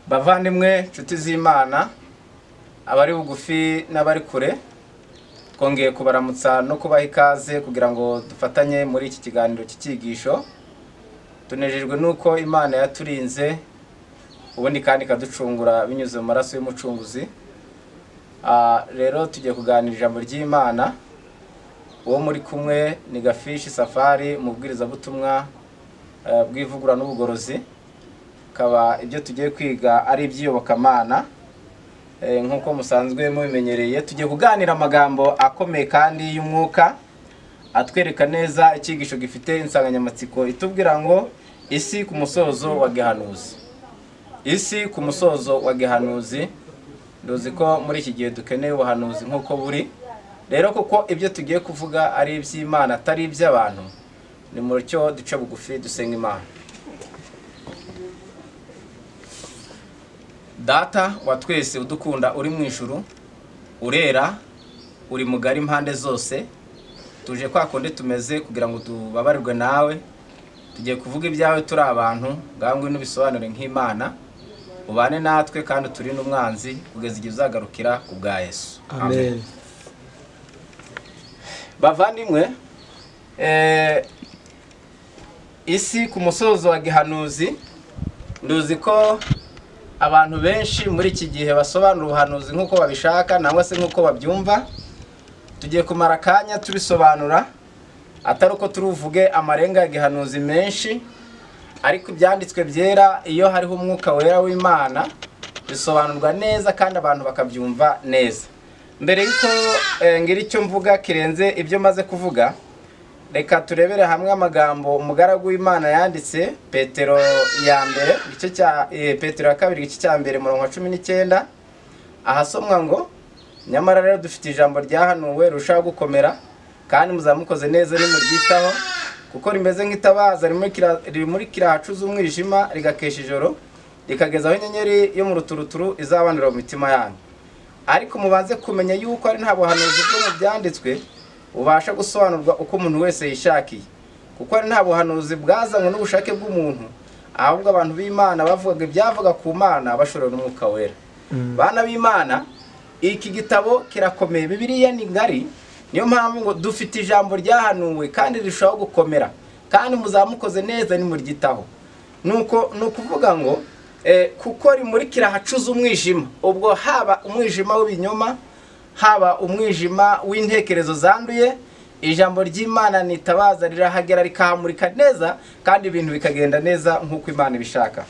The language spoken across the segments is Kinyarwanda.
bavandimwe nshuti z'imana abari bugufi n'abari kure twongeye kubaramutsa no kubaha ikaze kugira ngo dufatanye muri iki kiganiro cy'icyigisho tunejejwe n'uko imana yaturinze ubundi kandi ikaducungura binyuze mu maraso y'umucunguzi Ah, rero tugiye kuganira ijambo ry'imana uwo muri kumwe ni gafishi safari umubwirizabutumwa eh, bw'ivugura n'ubugorozi akaba ibyo tugiye kwiga ari iby'iyobokamana Eh, nk'uko musanzwe mubimenyereye tugiye kuganira amagambo akomeye kandi y'umwuka atwereka neza icyigisho gifite insanganyamatsiko itubwira ngo isi ku musozo wa gehanuzi isi ku musozo wa gehanuzi nduzi ko muri iki gihe dukeneye ubuhanuzi nk'uko buri rero kuko ibyo tugiye kuvuga ari iby'imana atari iby'abantu ni mu cyo duce bugufi dusenga imana data wa twese udukunda uri mu ijuru urera uri mugari impande zose tuje kwa kundi tumeze kugira ngo tubabarirwe nawe tugiye kuvuga ibyawe turi abantu ngangwe n'ubisobanure nk'imana ubane natwe kandi uturinde umwanzi kugeza igihe uzagarukira ku bwa yesu amen amen bavandimwe eh, isi ku musozo wa gihanuzi nduzi ko abantu benshi muri iki gihe basobanura ubuhanuzi nk'uko babishaka nangwa se nk'uko babyumva tugiye kumara akanya tubisobanura atari uko turuvuge amarenga ya gihanuzi menshi ariko ibyanditswe byera iyo hariho umwuka wera w'imana bisobanurwa neza kandi abantu bakabyumva neza mbere y'uko eh, ngira icyo mvuga kirenze ibyo maze kuvuga reka turebere hamwe amagambo umugaragu w'imana yanditse petero ya mbere igice cya eh, petero ya kabiri igice cya mbere murongo wa cumi n'icyenda ahasomwa ngo nyamara rero dufite ijambo ryahanuwe rushaho gukomera kandi muzamukoze neza nimuryitaho kuko rimeze nk'itabaza rimurikira- rimurikira ahacuze umwijima rigakesha ijoro rikageza aho inyenyeri yo mu ruturuturu izabanurira mu mitima yanyu ariko mubanze kumenya yuko ari nta buhanuzi bwo mu byanditswe bubasha gusobanurwa uko umuntu wese yishakiye kuko ari nta buhanuzi bwazanywe n'ubushake bw'umuntu ahubwo abantu b'imana bavugaga ibyavuga ku mana bashorewe n'umwuka wera bana b'imana iki gitabo kirakomeye bibiliya ni ngari niyo mpamvu ngo dufite ijambo ryahanuwe kandi rirushaho gukomera kandi muzamukoze neza nimuryitaho nuko ni ukuvuga ngo eh, kuko rimurikira ahacuze umwijima ubwo haba umwijima w'ibinyoma haba umwijima w'intekerezo zanduye ijambo ry'imana nitabaza rirahagera rikahamurika neza kandi ibintu bikagenda neza nk'uko imana ibishaka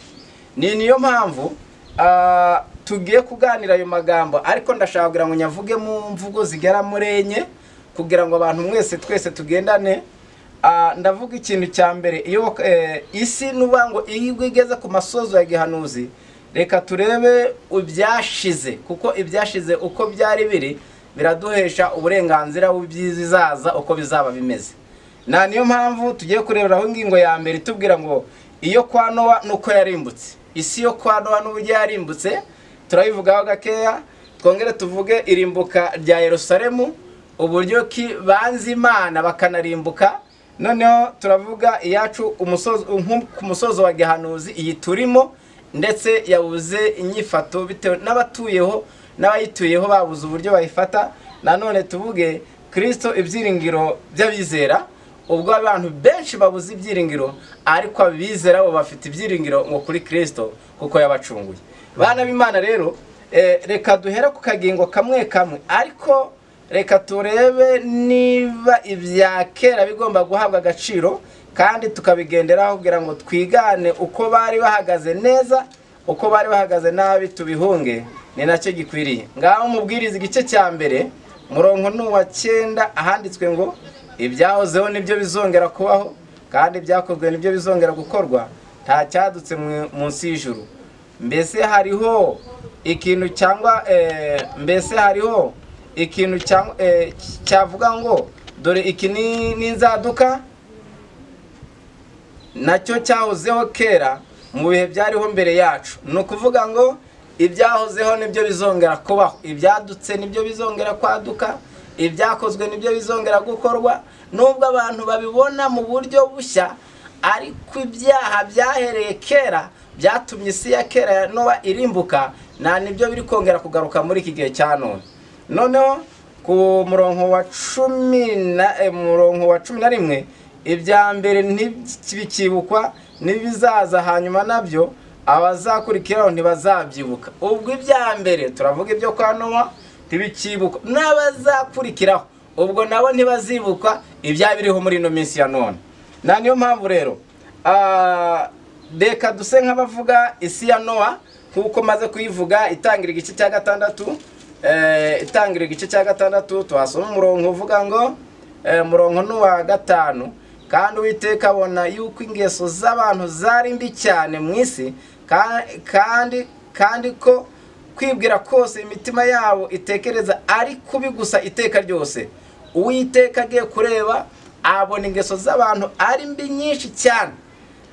ni niyo mpamvu ah, tugiye kuganira ayo magambo ariko ndashaka kugira ngo nyavuge mu mvugo zigera muri enye kugira ngo abantu mwese twese tugendane Ah, ndavuga ikintu cya mbere iyo eh, isi nuba ngo iyo igeze ku masozo ya gihanuzi reka turebe ibyashize kuko ibyashize uko byari biri biraduhesha uburenganzira bw'ibyizaza uko bizaba bimeze na niyo mpamvu tugiye kureberaho ingingo ya mbere itubwira ngo iyo kwa nowa nuko yarimbutse isi yo kwa nowa n'uburyo yarimbutse turabivugaho gakeya twongere tuvuge irimbuka rya yerusalemu uburyo ki banze imana bakanarimbuka noneho turavuga iyacu umusozo nko ku musozo wa gihanuzi iyi turimo ndetse yabuze inyifato bitewe n'abatuyeho n'abayituyeho babuze uburyo bayifata nanone tuvuge kirisito ibyiringiro by'abizera ubwo abantu benshi babuze ibyiringiro ariko abizera bo bafite ibyiringiro ngo kuri kirisito kuko yabacunguye bana b'imana rero eh, reka duhere ku kagingo kamwe kamwe ariko reka turebe niba ibya kera bigomba guhabwa agaciro kandi tukabigenderaho kugira ngo twigane uko bari bahagaze neza uko bari bahagaze nabi tubihunge ni nacyo gikwiriye ngaho mubwiriza igice cya mbere murongo n'uwa cyenda ahanditswe ngo ibyahozeho nibyo bizongera kubaho kandi ibyakozwe nibyo bizongera gukorwa nta cyadutse mu- munsi y'ijuru mbese hariho ikintu cyangwa eh, mbese hariho ikintu cyangwa, eh, cyavuga ngo dore iki ni ni inzaduka nacyo cyahozeho kera mu bihe byariho mbere yacu ni ukuvuga ngo ibyahozeho nibyo bizongera kubaho ibyadutse nibyo bizongera kwaduka ibyakozwe nibyo bizongera gukorwa nubwo abantu babibona mu buryo bushya ariko ibyaha byahereye kera byatumye isi ya kera ya nowa irimbuka nta nibyo biri kongera kugaruka muri iki gihe cya none noneho ku murongo wa cumi na eh, murongo wa cumi na rimwe ibya mbere ntibikibukwa n'ibizaza hanyuma nabyo abazakurikiraho ntibazabyibuka ubwo ibya mbere turavuga ibyo kwa nowa ntibikibukwa n'abazakurikiraho ubwo nabo ntibazibukwa ibyabiriho muri ino minsi ya none na niyo mpamvu rero ah, reka duse nk'abavuga isi ya nowa nk'uko maze kuyivuga itangira igice cya gatandatu eh, itangira igice cya gatandatu tuhasoma umurongo uvuga ngo eh, umurongo ni uwa gatanu kandi uwiteka abona yuko ingeso z'abantu zari mbi cyane mu isi ka- kandi kandi ko kwibwira kose imitima yabo itekereza ari kubi gusa iteka ryose uwiteka agiye kureba abona ingeso z'abantu ari mbi nyinshi cyane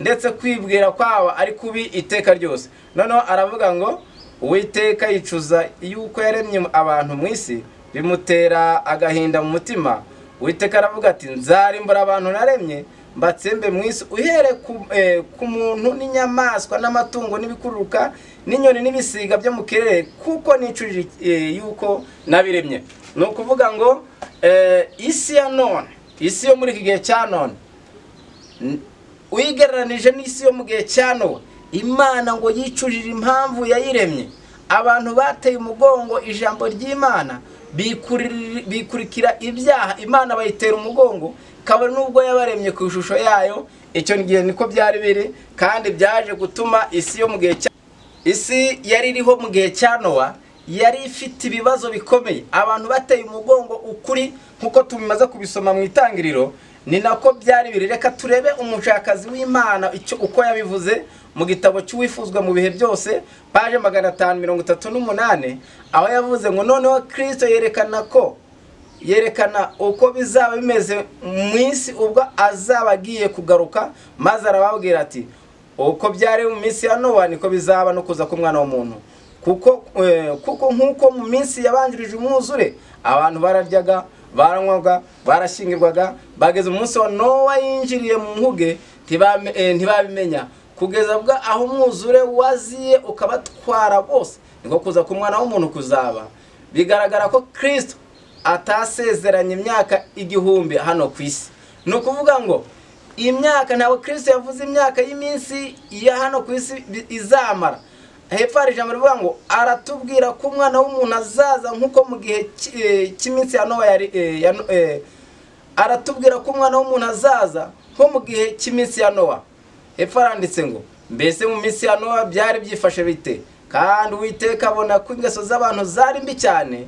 ndetse kwibwira kwabo ari kubi iteka ryose noneho aravuga ngo uwiteka yicuza yuko yaremye abantu mu isi bimutera agahinda mu mutima uwiteka aravuga ati nzarimbura abantu naremye mbatsembe mu isi uhere ku, eh, ku muntu n'inyamaswa n'amatungo n'ibikururuka n'inyoni n'ibisiga byo mu kirere kuko nicujije eh, yuko nabiremye ni ukuvuga ngo eh, isi ya none isi yo muri iki gihe cya none uyigereranije n'isi yo mu gihe cya nowa imana ngo yicujije impamvu yayiremye abantu bateye umugongo ijambo ry'imana bikuriri- bikurikira ibyaha imana bayitera umugongo kabone n'ubwo yabaremye ku ishusho yayo icyo gihe niko byari biri kandi byaje gutuma isi yo mu gihe cya isi yari iriho mu gihe cya nowa yari ifite ibibazo bikomeye abantu bateye umugongo ukuri nk'uko tumaze kubisoma mu itangiriro ni nako byari biri reka turebe umushakazi w'imana icyo uko yabivuze mu gitabo cy'uwifuzwa mu bihe byose paje magana atanu mirongo itatu n'umunani aho yavuze ngo noneho kirisito yerekana ko yerekana uko bizaba bimeze mu isi ubwo azaba agiye kugaruka maze arababwira ati uko byari mu minsi ya nowa niko bizaba no kuza k'umwana w'umuntu kuko eh, kuko nk'uko mu minsi yabanjirije umwuzure abantu bararyaga baranywaga barashyingirwaga bageze umunsi wa nowa yinjiriye mu nkuge ntibame- eh, ntibabimenya kugeza bwa aho umwuzure waziye ukabatwara bose niko kuza k'umwana w'umuntu kuzaba bigaragara ko kirisito atasezeranye imyaka igihumbi hano ku isi ni ukuvuga ngo imyaka ntabwo kirisito yavuze imyaka y'iminsi ya hano ku isi bi- izamara hepfo hari ijambo rivuga ngo aratubwira ko umwana w'umuntu azaza nk'uko mu gihe cy- eh, cy'iminsi ya nowa yari eh, ya no- eh, aratubwira ko umwana w'umuntu azaza nko mu gihe cy'iminsi ya nowa hepfo haranditse ngo mbese mu minsi ya nowa byari byifashe bite kandi uwiteka abona ko ingeso z'abantu zari mbi cyane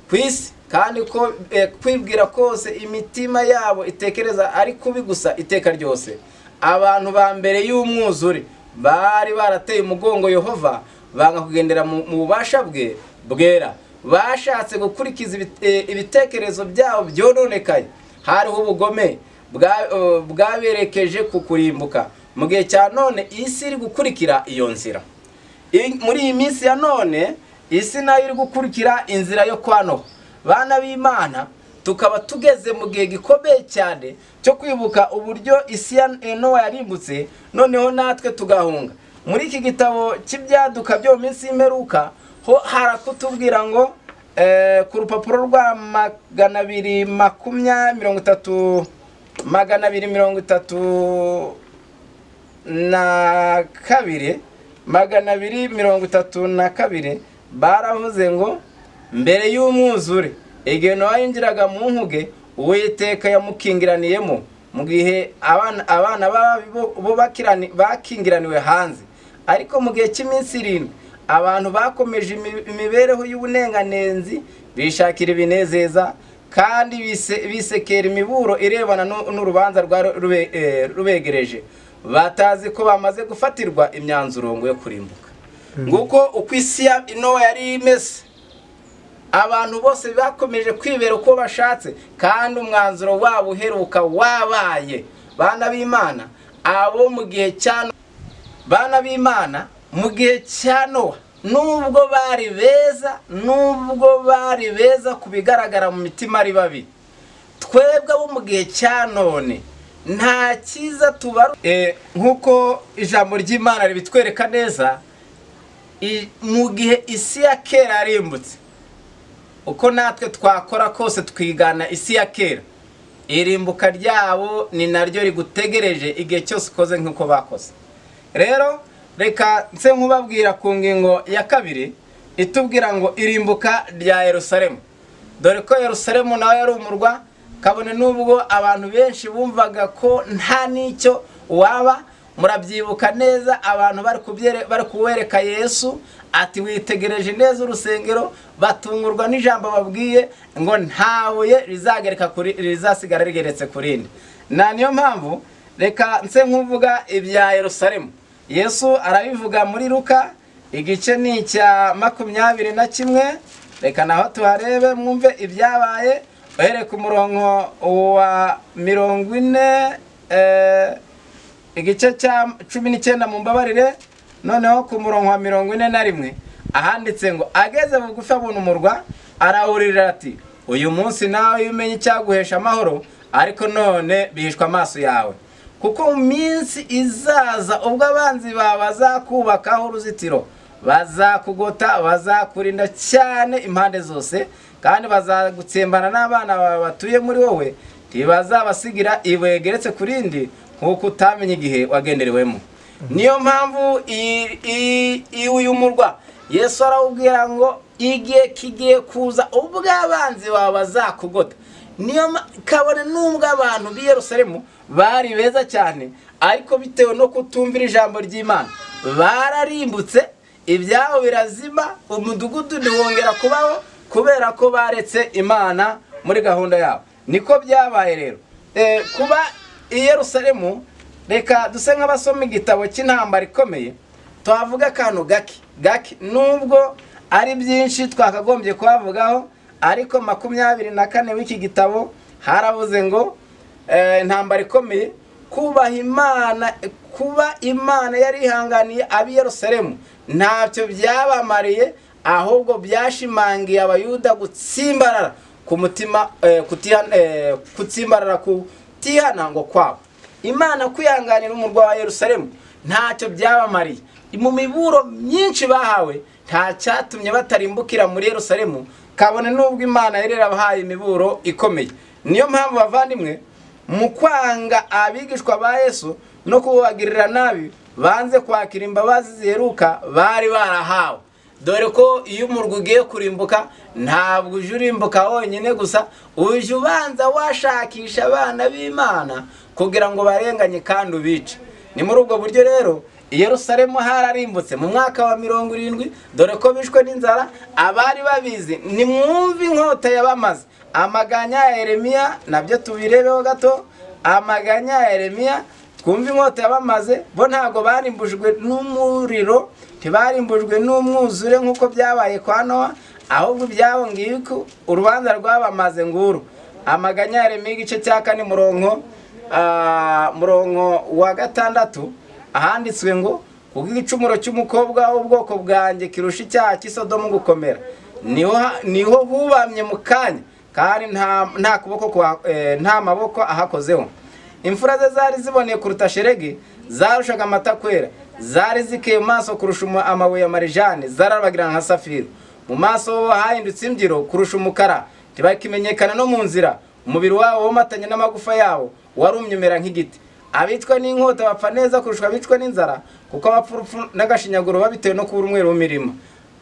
ku isi kandi ko eh, kwibwira kose imitima yabo itekereza ari kubi gusa iteka ryose abantu ba mbere y'umwuzure bari barateye umugongo yehova banga kugendera mu mu bubasha bwe bwera bashatse gukurikiza ibit- eh, ibitekerezo byabo byononekaye hariho ubugome bwa- eh, bwaberekeje ku kurimbuka mu gihe cya none isi iri gukurikira iyo nzira I- muri iyi minsi ya none isi nayo iri gukurikira inzira yo kwa nowa bana b'imana tukaba tugeze mu gihe gikomeye cyane cyo kwibuka uburyo isi ya nowa yarimbutse noneho natwe tugahunga muri iki gitabo cy'ibyaduka byo mu minsi y'imperuka ho harakutubwira ngo eh, ku rupapuro rwa magana abiri makumya mirongo itatu magana abiri mirongo itatu na kabiri magana abiri mirongo itatu na kabiri baravuze ngo mbere y'umwuzure igihe nowa yinjiraga mu nkuge uwiteka yamukingiraniyemo mu gihe abana abana babi bo- bo bakirani- bakingiraniwe hanze ariko mu gihe cy'iminsi irindwi abantu bakomeje imi- imibereho y'ubunenganenzi bishakira ibinezeza kandi bise- bisekera imiburo irebana n'u- n'urubanza rwari rube- eh, rubegereje batazi ko bamaze gufatirwa imyanzuro ngo yo kurimbuka nguko uko isi ya nowa yari imeze abantu bose bakomeje kwibera uko bashatse kandi umwanzuro wabo uheruka wabaye bana b'imana abo mu gihe cya Nowa- bana b'imana mu gihe cya nowa nubwo bari beza nubwo bari beza ku bigaragara mu mitima ari babi twebwe abo mu gihe cya none nta cyiza tubaru nk'uko ijambo ry'imana ribitwereka neza i- mu gihe isi ya kera yarimbutse uko natwe twakora kose twigana isi ya kera irimbuka ryabo ni naryo rigutegereje igihe cyose ukoze nk'uko bakoze rero reka nse nkubabwira ku ngingo ya kabiri itubwira ngo irimbuka rya yerusalemu dore ko yerusalemu nawe yari umurwa kabone n'ubwo abantu benshi bumvaga ko nta n'icyo waba murabyibuka neza abantu bari kubyere- bari kuwereka yesu ati witegereje neza urusengero batungurwa n'ijambo babwiye ngo nta buye rizagereka kuri rizasigara rigeretse ku rindi na niyo mpamvu reka nse nk'uvuga ibya yerusalemu yesu arabivuga muri luka igice ni icya makumyabiri na kimwe reka naho tuharebe mwumve ibyabaye uhereye ku murongo wa mirongo ine eh, igice cya cumi n'icyenda mu mbabarire noneho ku murongo wa mirongo ine na rimwe ahanditse ngo ageze bugufi abona umurwa arahurira ati uyu munsi nawe iyo umenye icyaguhesha amahoro ariko none bihishwa amaso yawe kuko mu minsi izaza ubwo abanzi bawe bazakubakaho uruzitiro bazakugota bazakurinda cyane impande zose kandi bazagutsembana n'abana bawe batuye muri wowe ntibazabasigira ibuye rigeretse ku rindi nk'uko utamenya igihe wagenderewemo niyo mpamvu i- i- i- uyu murwa yesu arawubwira ngo igihe kigiye kuza ubwo abanzi bawe bazakugota niyo ma- kabone n'ubwo abantu b'i yerusalemu bari beza cyane ariko bitewe no kutumvira ijambo ry'imana bararimbutse ibyabo birazima umudugudu ntiwongera kubaho kubera ko baretse imana muri gahunda yabo niko byabaye rero Eh, kuba i yerusalemu reka duse nk'abasoma igitabo cy'intambara ikomeye twavuga akantu gake gake nubwo ari byinshi twakagombye kuhavugaho ariko makumyabiri na kane w'iki gitabo harabuze ngo eh, intambara ikomeye kubaha imana kuba imana yari ihanganiye ab'i yerusalemu ntacyo byabamariye ahubwo byashimangiye abayuda gutsimbarara ku mutima eh, kutiha- eh, gutsimbarara kutihana ngo kwabo imana kwihanganira umurwa wa yerusalemu ntacyo byabamariye mu miburo myinshi bahawe nta cyatumye batarimbukira muri yerusalemu kabone n'ubwo imana yari yarabahaye imiburo ikomeye niyo mpamvu bavandimwe mu kwanga abigishwa ba yesu no kubagirira nabi banze kwakira imbabazi ziheruka bari barahawe dore ko iyo umurwa ugiye kurimbuka ntabwo uje urimbuka wonyine gusa uje ubanza washakisha abana b'imana kugira ngo barenganye kandi ubice ni muri ubwo buryo rero i Yerusalemu hararimbutse mu mwaka wa mirongo irindwi dore ko bishwe n'inzara abari babizi nimwumve inkota yabamaze amaganya ya Yeremiya nabyo tubirebeho gato amaganya ya Yeremiya twumve inkota yabamaze bo ntabwo barimbujwe n'umuriro ntibarimbujwe n'umwuzure nk'uko byabaye kwa Nowa ahubwo ibyabo ngibiko urubanza rwabamaze nguru amaganya ya Yeremiya igice cya kane murongo ah, murongo wa gatandatu ahanditswe ngo kubwo igicumuro cy'umukobwa w'ubwoko bwanjye kirusha icyaha cy'isodomu gukomera niho ha- niho hubamye mu kanya kandi nta nta kuboko kwa- eh, nta maboko ahakozeho imfura ze zari ziboneye kuruta sheregi zarushaga amata kwera zari zikeye mu maso kurusha umu- amabuye ya marijane zarabagirana nka safiro mu maso ho hahindutse imbyiro kurusha umukara ntibakimenyekana no mu nzira umubiri wabo womatanye n'amagufa yawo warumye umera nk'igiti abicwa n'inkota bapfa neza kurusha abicwa n'inzara kuko bapfa urupfu n'agashinyaguro bitewe no kubura umweru w'imirimo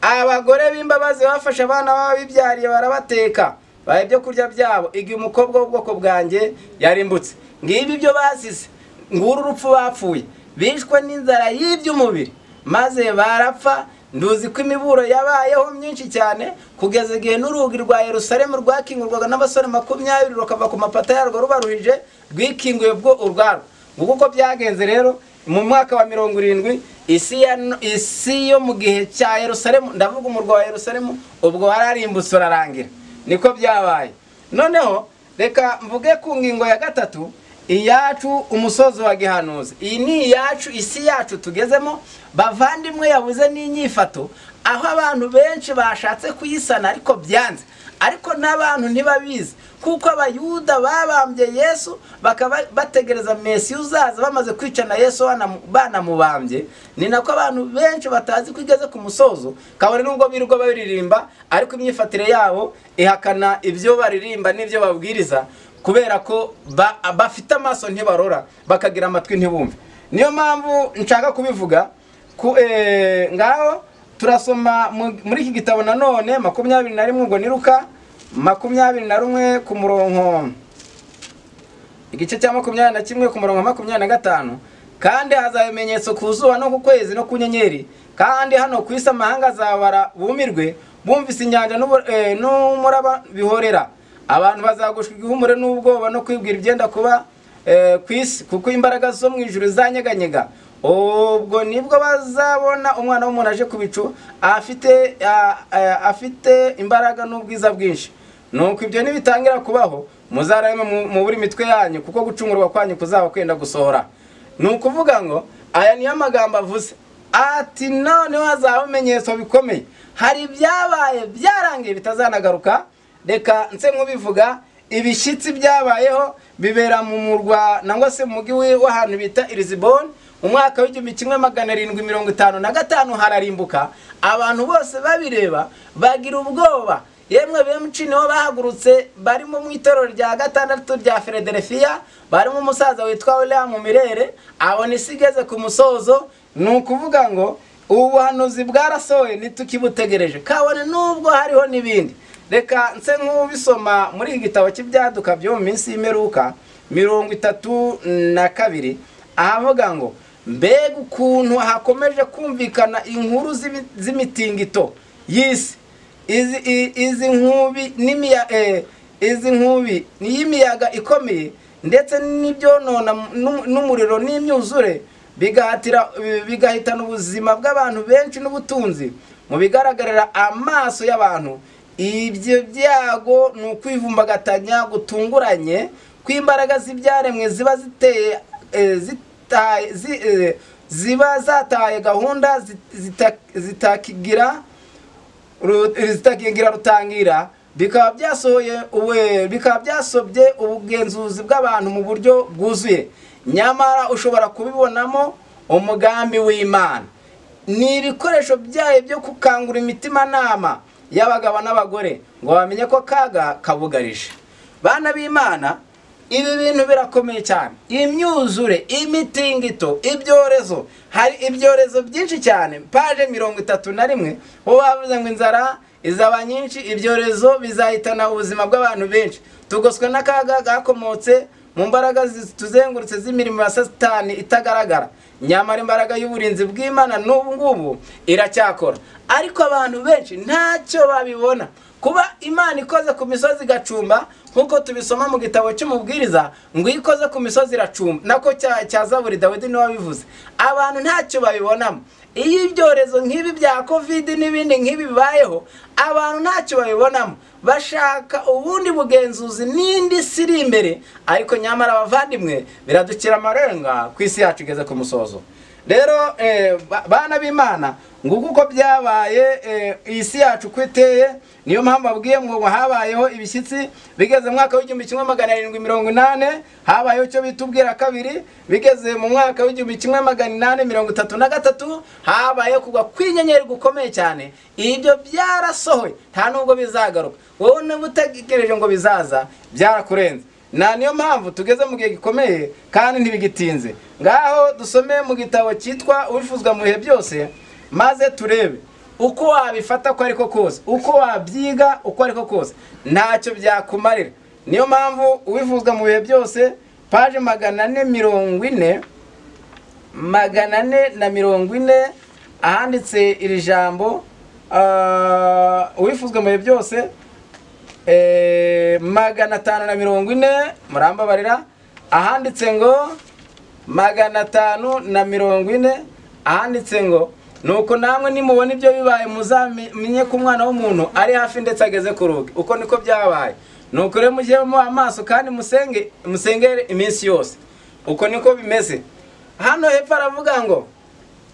abagore b'imbabazi bafashe abana babibyariye barabateka baha ibyo kurya byabo igihe umukobwa w'ubwoko bwanjye yarimbutse ngibi ibyo basize nguru urupfu bapfuye bishwe n'inzara y'iby'umubiri maze barapfa nduzi ko imiburo yabayeho myinshi cyane kugeza igihe n'urugi rwa yerusalemu rwakingurwaga n'abasore makumyabiri rukava ku mapata yarwo rubaruhije rwikinguye bwo urwarwo nguko uko byagenze rero mu mwaka wa mirongo irindwi isi ya no- isi yo mu gihe cya yerusalemu ndavuga umurwa wa yerusalemu ubwo wararimbutse urarangira niko byabaye noneho reka mvuge ku ngingo ya gatatu iyacu umusozi wa gihanuzi iyi ni iyacu isi yacu tugezemo bavandimwe yabuze n'inyifato aho abantu benshi bashatse kuyisana ariko byanze ariko n'abantu ntibabizi kuko abayuda babambye yesu bakaba bategereza mesi uzaza bamaze kwica na yesu banamu- banamubambye ni nako abantu benshi batazi ko igeze ku musozo kabone nubwo birirwa baririmba ariko imyifatire yabo ihakana ibyo baririmba n'ibyo babwiriza kubera ko ba- bafite amaso ntibarora bakagira amatwi ntibumve niyo mpamvu nshaka kubivuga ku eh, ngaho turasoma mu- muri iki gitabo nanone makumyabiri na rimwe ubwo ni ruka makumyabiri na rumwe ku murongo igice cya makumyabiri na kimwe ku murongo wa makumyabiri na gatanu kandi hazaba ibimenyetso ku zuba no ku kwezi no ku nyenyeri kandi hano ku isi amahanga azabara bumirwe bumvise inyanja n'ubu- eh, n'umuraba bihorera abantu bazagushwa igihumure n'ubwoba no kwibwira ibyenda kuba eh, ku isi kuko imbaraga zo mu ijuru zanyeganyega ubwo nibwo bazabona umwana w'umuntu aje ku bicu afite a- a- afite imbaraga n'ubwiza bwinshi nuko ibyo nibitangira kubaho muzarame mu- mu buri mitwe yanyu kuko gucungurwa kwanyu kuzaba kwenda gusohora ni ukuvuga ngo aya niyo magambo avuze ati noneho hazabaho ibimenyetso bikomeye hari ibyabaye byarangiye bitazanagaruka reka nse nk'ubivuga ibishyitsi byabayeho bibera mu murwa nangwa se mu mujyi wi- w'ahantu bita iriziboni umwaka w'igihumbi kimwe magana arindwi mirongo itanu na gatanu hararimbuka abantu bose babireba bagira ubwoba yemwe benshi nibo bahagurutse barimo mu itorero rya gatandatu rya Philadelphia barimo umusaza witwa William Mirere abona isi igeze ku musozo ni ukuvuga ngo ubu buhanuzi bwarasohoye ntitukibutegereje kabone nubwo hariho n'ibindi reka nse nk'ubisoma muri iki gitabo cy'ibyaduka byo mu minsi y'imperuka mirongo itatu na kabiri ahavuga ngo mbega ukuntu hakomeje kumvikana inkuru z'ibi- z'imitingito y'isi izi i- izi nkubi n'imiya eh, izi nkubi y'imiyaga ikomeye ndetse n'ibyonona n'u- n'umuriro n'imyuzure bigahatira bigahitana ubuzima bw'abantu benshi n'ubutunzi mu bigaragarira amaso y'abantu ibyo byago ni ukwivumbagatanya gutunguranye kw'imbaraga z'ibyaremwe ziba ziteye eh, zitaye- zi- eh, ziba zataye gahunda zit- zita- zitakigira Ru- zitakingira rutangira bikaba byasohoye uwe bikaba byasobye ubugenzuzi bw'abantu mu buryo bwuzuye nyamara ushobora kubibonamo umugambi w'imana ni ibikoresho byayo byo gukangura imitimanama y'abagabo n'abagore ngo bamenye ko kaga kabugarije bana b'imana ibi bintu birakomeye cyane imyuzure imitingito ibyorezo hari ibyorezo byinshi cyane paje mirongo itatu na rimwe bo bavuze ngo inzara izaba nyinshi ibyorezo bizahitana ubuzima bw'abantu benshi tugoswe n'akaga gakomotse mu mbaraga zituzengurutse z'imirimo ya satani itagaragara nyamara imbaraga y'uburinzi bw'imana n'ubu ngubu iracyakora ariko abantu benshi ntacyo babibona kuba imana ikoze ku misozi igacumba nk'uko tubisoma mu gitabo cy'umubwiriza ngo iyo ikoze ku misozi iracumba nako cya cya zaburi dawidi niwe wabivuze abantu ntacyo babibonamo iyo ibyorezo nk'ibi bya kovidi n'ibindi nk'ibi bibayeho abantu ntacyo babibonamo bashaka ubundi bugenzuzi n'indi si iri imbere ariko nyamara abavandimwe biradukira amarenga ku isi yacu igeze ku musozo rero eh, ba- bana b'imana nguko uko byabaye eh, iyi si yacu uko iteye niyo mpamvu babwiye ngo habayeho ibishyitsi bigeze mu mwaka w'igihumbi kimwe magana arindwi mirongo inane habayeho icyo bita ubwira kabiri bigeze mu mwaka w'igihumbi kimwe magana inane mirongo itatu na gatatu habayeho kugwa kw'inyenyeri gukomeye cyane ibyo byarasohoye nta nubwo bizagaruka wowe niba utegereje ngo bizaza byarakurenze na niyo mpamvu tugeze mu gihe gikomeye kandi ntibigitinze ngaho dusome mu gitabo cyitwa uwifuzwa mu bihe byose maze turebe uko wabifata uko ariko kose uko wabyiga uko ariko kose ntacyo byakumarira niyo mpamvu uwifuzwa mu bihe byose paje magana ane mirongo ine magana ane na mirongo ine ahanditse iri jambo ah, uwifuzwa mu bihe byose eh, magana atanu na mirongo ine murambabarira ahanditse ngo magana atanu na mirongo ine ahanditse ngo nuko namwe nimubona ibyo bibaye muzamenye ko umwana w'umuntu ari hafi ndetse ageze ku rugi uko niko byabaye nuko rero mujyemo amaso kandi musenge musengere iminsi yose uko niko bimeze hano hepfo aravuga ngo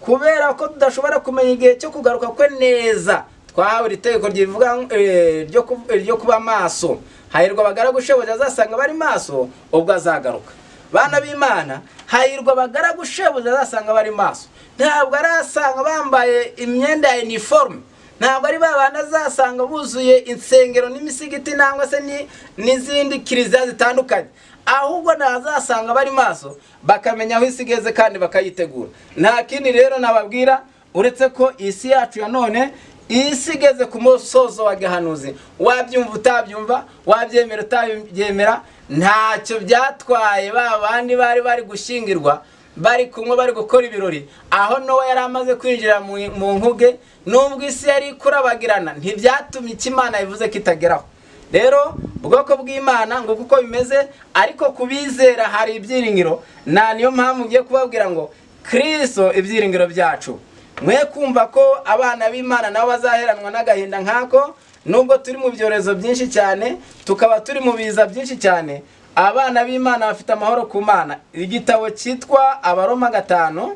kubera ko tudashobora kumenya igihe cyo kugaruka kwe neza twahawe iri tegeko rivuga eh, ryo ku- eh, ryo kuba maso hahirwa abagaragu shebuja azasanga bari maso ubwo azagaruka bana b'imana hahirwa abagaragu shebuja azasanga bari maso ntabwo arasanga bambaye imyenda ya iniforume ntabwo ari ba bandi azasanga buzuye insengero n'imisigiti nangwa se ni- n'izindi kiliziya zitandukanye ahubwo ntazasanga bari maso bakamenya aho isi igeze kandi bakayitegura nta kindi rero nababwira uretse ko isi yacu ya none isi igeze ku musozo wa gahanuzi wabyumva utabyumva wabyemera utabyemera ntacyo byatwaye ba bandi bari bari gushyingirwa bari kumwe bari gukora ibirori aho nowa yari amaze kwinjira mu mu nkuge nubwo isi yari ikurabagirana ntibyatumye icyo imana bivuze ko itageraho rero ubwoko bw'imana ngo kuko bimeze ariko ku bizera hari ibyiringiro na niyo mpamvu ugiye kubabwira ngo kirisito ibyiringiro byacu mwe kumva ko abana b'imana nabo bazaheranwa n'agahinda nk'ako nubwo turi mu byorezo byinshi cyane tukaba turi mu biza byinshi cyane abana b'imana bafite amahoro ku mana igitabo cyitwa abaroma gatanu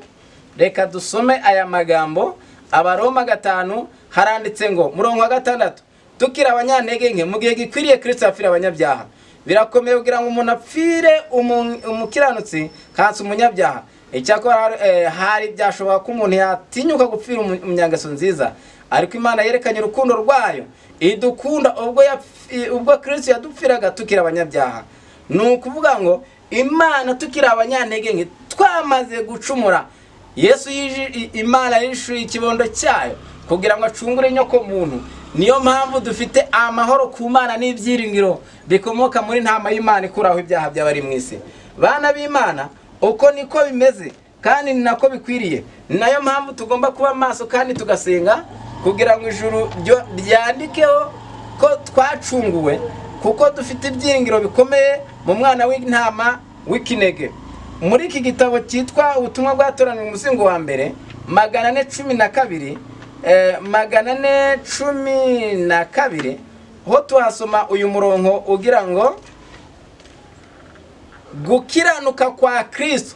reka dusome aya magambo abaroma gatanu haranditse ngo murongo wa gatandatu tukiri abanyantege nke mu gihe gikwiriye kirisito apfira abanyabyaha birakomeye kugira ngo umuntu apfire umu- umukiranutsi kansi umunyabyaha icyakora hari- eh, hari byashoboka ko umuntu yatinyuka gupfira umu- umunyangeso nziza ariko imana yerekanye urukundo rwayo idukunda ubwo yapfi- ubwo kirisito yadupfiraga tukiri abanyabyaha ni ukuvuga ngo imana tukiri abanyantege nke twamaze gucumura yesu yiji- i- imana yishuye ikibondo cyayo kugira ngo acungure inyoko muntu niyo mpamvu dufite amahoro ku mana n'ibyiringiro bikomoka muri ntama y'imana ikuraho ibyaha by'abari mu isi bana b'imana uko niko bimeze kandi ni nako bikwiriye ni nayo mpamvu tugomba kuba maso kandi tugasenga kugira ngo ijuru ryo- ryandikeho ko twacunguwe kuko dufite ibyiringiro bikomeye mu mwana w'intama w'ikinege muri iki gitabo cyitwa ubutumwa bwatoranyijwe umuzingo wa mbere magana ane cumi na kabiri eh, magana ane cumi na kabiri ho tuhasoma uyu murongo ugira ngo gukiranuka kwa kirisito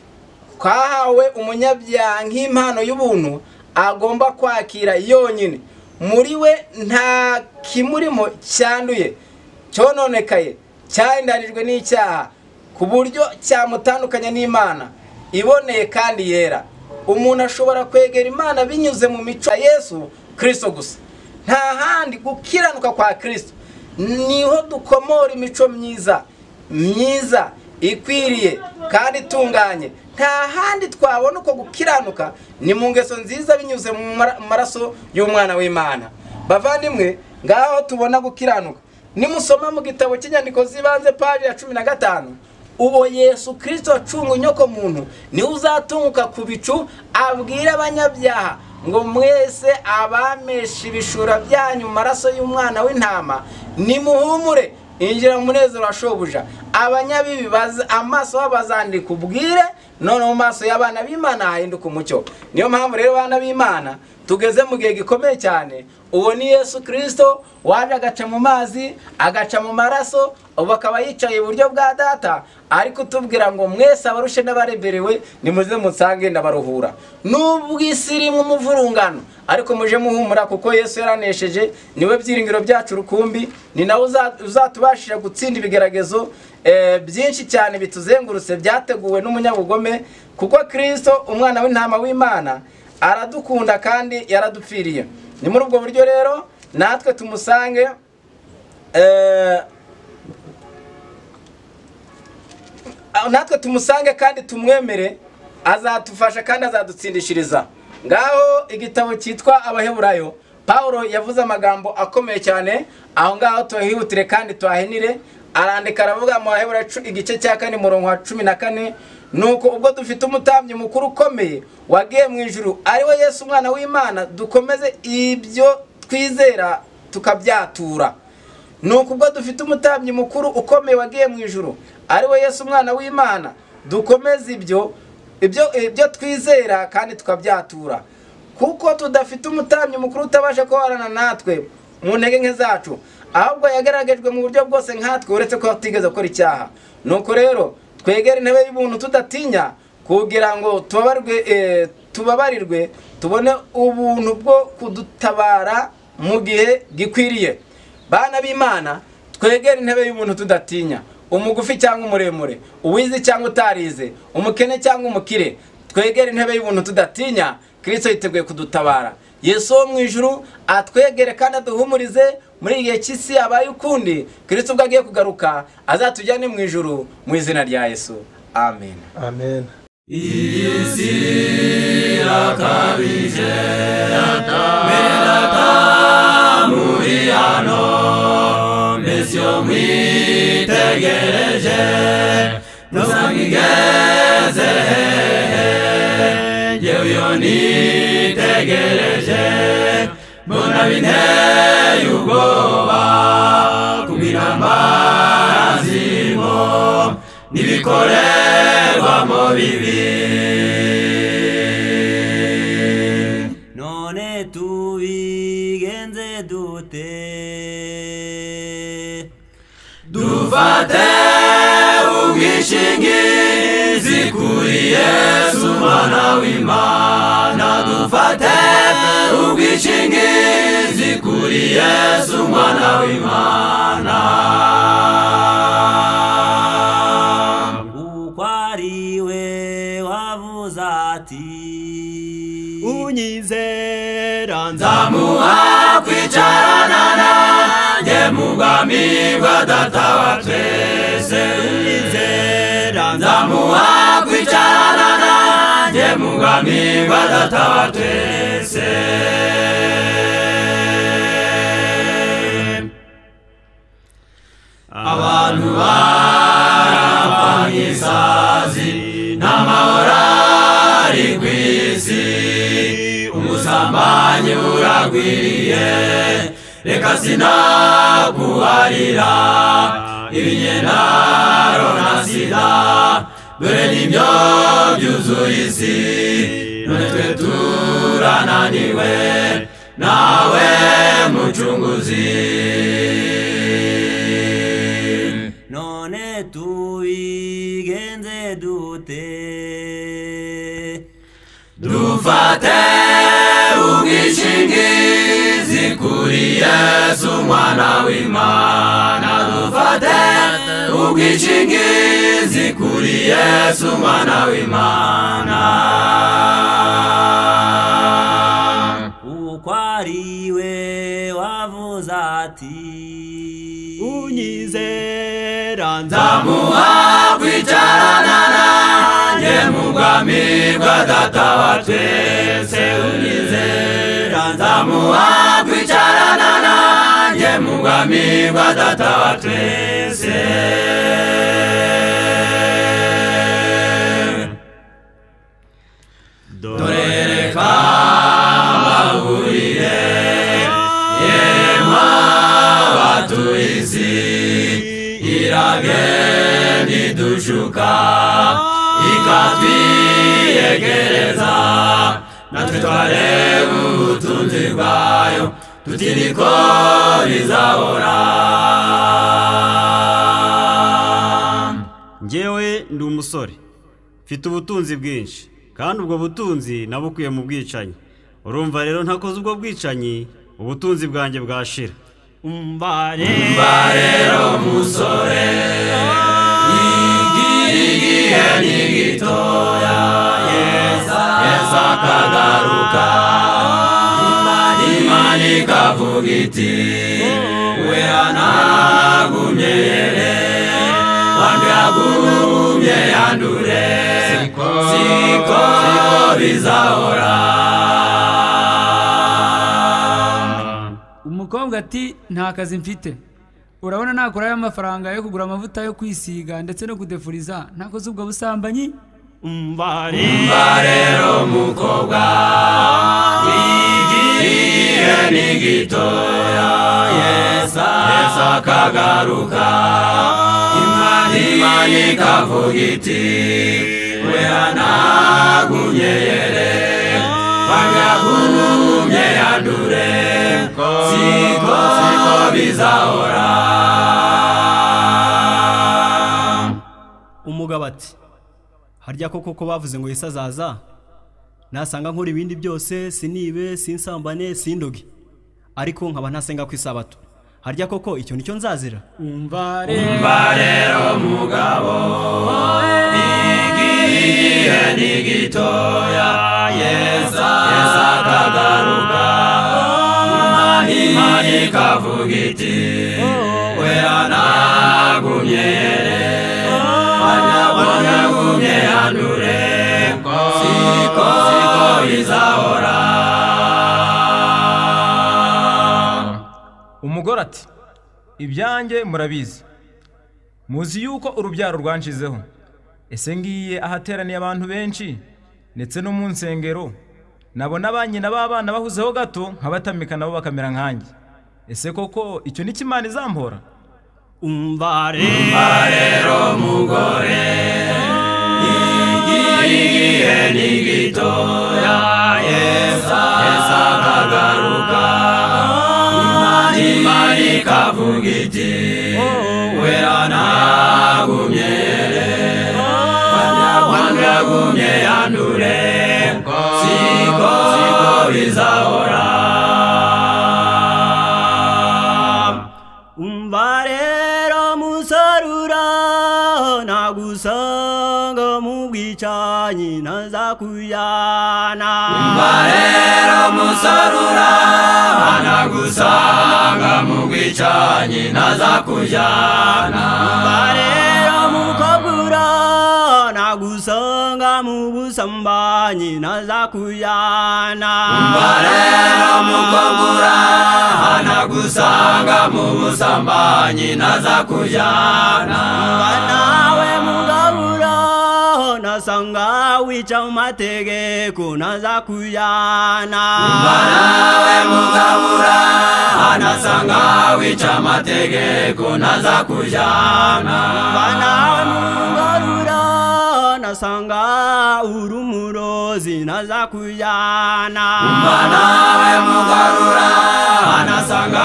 kwahawe umunyabyaha nk'impano y'ubuntu agomba kwakira yonyine muri we nta kimurimo cyanduye cyononekaye cyahindarijwe n'icyaha ku buryo cyamutandukanya n'imana iboneye kandi yera umuntu ashobora kwegera imana binyuze mu mico ya yesu kirisito gusa nta handi gukiranuka kwa kirisito niho dukomora imico myiza myiza ikwiriye kandi itunganye nta handi twabona uko gukiranuka ni mu ngeso nziza binyuze mu mara- mu maraso y'umwana w'imana bavandimwe ngaho tubona gukiranuka nimusoma mu gitabo cy'inyandiko z'ibanze paji ya cumi na gatanu uwo yesu kirisito acunga inyoko muntu niwe uzatunguka ku bicu abwire abanyabyaha ngo mwese abamesha ibishura byanyu mu maraso y'umwana w'intama nimuhumure injira mu munezero wa shobuja abanyabibi baza- amaso babo bazandika ubwire none mu maso y'abana b'imana hahinduka umucyo niyo mpamvu rero abana b'imana tugeze mu gihe gikomeye cyane uwo ni yesu kirisito waje agaca mu mazi agaca mu maraso ubu akaba yicaye iburyo bwa data ariko utubwira ngo mwese abarushe n'abareberewe nimuze musange ndabaruhura nubwo isi irimo umuvurungano ariko muje muhumura kuko yesu yaranesheje niwe byiringiro byacu rukumbi ni nawe uza- uzatubashije gutsinda ibigeragezo eh, byinshi cyane bituzengurutse byateguwe n'umunyabugome kuko kirisito umwana w'intama w'imana aradukunda kandi yaradupfiriye ni muri ubwo buryo rero natwe tumusange eh, aho natwe tumusange kandi tumwemere azadufasha kandi azadutsindishiriza ngaho igitabo cyitwa abaheburayo paul yavuze amagambo akomeye cyane aho ngaho tuhihutire kandi tuhahinire arandika aravuga mu baheburayo cu- igice cya kane murongo wa cumi na kane nuko ubwo dufite umutambyi mukuru ukomeye wagiye mu ijuru ari we yesu umwana w'imana dukomeze ibyo twizera tukabyatura nuko ubwo dufite umutambyi mukuru ukomeye wagiye mu ijuru ari we yesu umwana w'imana dukomeze ibyo ibyo ibyo twizera kandi tukabyatura kuko tudafite umutambyi mukuru utabasha guhorana natwe mu ntege nke zacu ahubwo yagaragajwe mu buryo bwose nkatwe uretse ko atigeze akora icyaha nuko rero twegere intebe y'ubuntu tudatinya kugira ngo tubabarwe eh, tubabarirwe tubone ubuntu bwo kudutabara mu gihe gikwiriye bana b'imana twegere intebe y'umuntu tudatinya umugufi cyangwa umuremure uwize cyangwa utarize umukene cyangwa umukire twegere intebe y'ubuntu tudatinya kirisito yiteguye kudutabara yesu wo mu ijuru atwegere kandi aduhumurize muri igihe cy'isi yabaye ukundi kirisito ubwo agiye kugaruka azatujyane mu ijuru mu izina rya yesu amen amen none tubigenze dute dufate ubwishingizi kuri yesu mwana w'imana dufate ubwishingizi kuri yesu mwana w'imana kuko ari we wavuze ati unyizera nzamuha kwicarana nanjye mu bwami bwa data wa twese nzamwizera nzamuha kwicarana nanjye mu bwami bwa data wa twese abantu barapfa nk'isazi n'amahoro ari ku isi umusambanyi buragwiriye reka sinaguharira ibinyendaro na sida dore nibyo byuzuye isi none twe turananiwe nawe mucunguzi none tubigenze dute dufate ubwishingizi kuri yesu mwana w'imana dufate ubwishingizi kuri yesu mwana w'imana kuko ari we wavuze ati unyizera nzamuha kwicarana nanjye mu bwami bwa data wa twese unyizera nzamuha kwicarana nanjye mu bwami bwa data wa twese dore reka mbahurire yemwe abatuye isi iragenda idushuka ikatwiyegereza natwe twareba ubutunzi bwayo tutiri ko bizahora njyewe ndi umusore mfite ubutunzi bwinshi kandi ubwo butunzi nabukuye mu bwicanyi urumva rero ntakoze ubwo bwicanyi ubutunzi bwanjye bwashira umva mba rero musore igihe ni gitoya yesa yesa akagaruka imana ikavuga iti we anagumye yere wandi yagumye yandure siko bizahora umukobwa ati nta kazi mfite urabona nakora y'amafaranga yo kugura amavuta yo kwisiga ndetse no kudefuriza ntakoze ubwo busambanyi Umva rero mukobwa igihe ni gitoya yesa yesa akagaruka imana ikavuga iti we anagumye yere wanyagumye yandure siko siko bizahora umugabo ati harya koko ko bavuze ngo yesi azaza nasanga nkora ibindi byose sinibe sinsambane sindoge ariko nkaba ntasenga ku isabato harya koko icyo nicyo nzazira umva umva rero mugabo igihe ni gitoya yeza yeza akagaruka imana ikavuga iti wera nagumye here wanyagumye handure siko siko bizahora umugore ati ibyanjye murabizi muzi yuko urubyaro rwanshizeho ese ngiye ahateraniye abantu benshi ndetse no mu nsengero nabona ba nyina b'abana bahuzeho gato nkabatamika nabo bakamera nkanjye ese koko icyo ni cyo imana izampora umva umva rero mugore igihe ni gitoya yesa yesa akagaruka imana ikavuga iti wera nagumye wanyagumye yandure siko siko bizahora umva rero musarura nagusanga mu bwicanyi ntazakujyana barero musarura hana gusanga mu bwicanyi ntazakujyana rero mukobwa ura nagusanga mu busambanyi ntazakujyana barero mukobura hana gusanga mu busambanyi ntazakujyana nawe mugabura nasanga wica mu mategeko ntazakujyana nawe mugabura hanasanga wica amategeko ntazakujyana nawe mugarura nasanga uri umurozi ntazakujyana nawe mugarura anasanga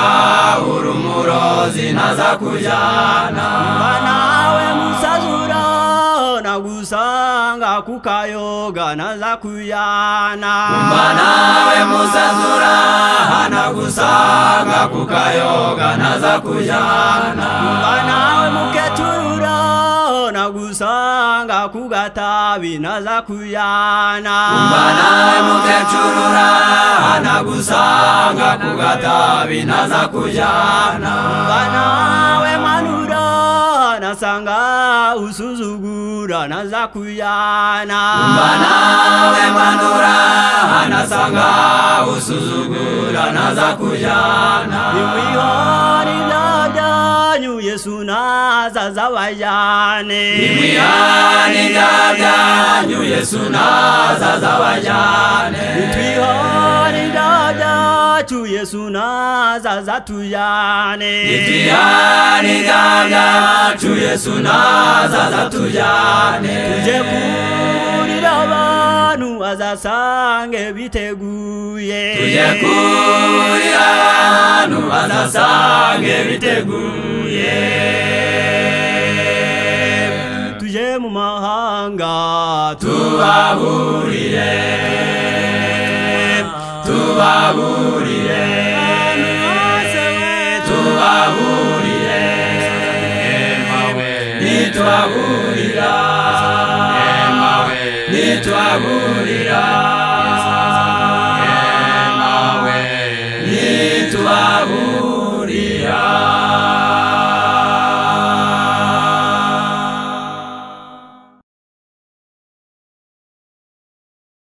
uri umurozi ntazakujyana Mba nawe musazura nagusanga kukayoga ntazakujyana mba nawe musazura anagusanga kukayoga ntazakujyana Mba nawe muketurura nagusanga kugatabi ntazakujyana mba nawe mukecurura anagusanga kugatabi ntazakujyana Mba nawe manura nasanga usuzugura ntazakujyana mba nawe manura anasanga usuzugura ntazakujyana imihoni byanyu yesu nazaza abajyane imihani byanyu yesu nazaza abajyane twihoni byacu yesu nazaza atujyane imihani byanyu yesu nazaza tujyane tujye kurira abantu azasange biteguye tujye kurira abantu bazasange biteguye tujye mu mahanga tubaburire tubaburire tubaburire nitwaburira nitwaburira